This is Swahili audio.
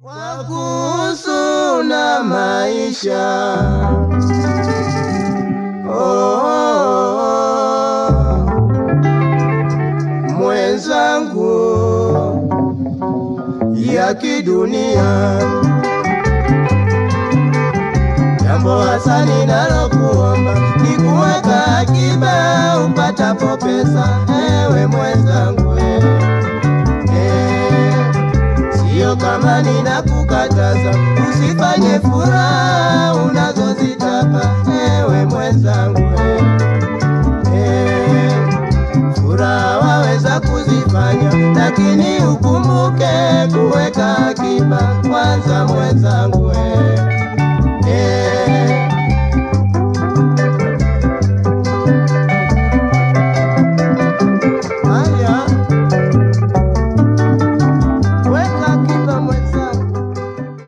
kwa kuhusu na maisha oh, oh, oh. mwenzangu ya kidunia jambo hasa ninalokuomba ni kuweka akiba upatapo pesa ewe mwenzangu eh. Eh, Sio kama ninakukataza usifanye furaha unazozitaka ewe mwenzangu eh. Eh, furaha waweza kuzifanya, lakini ukumbuke kuweka akiba kwanza mwenzangu eh.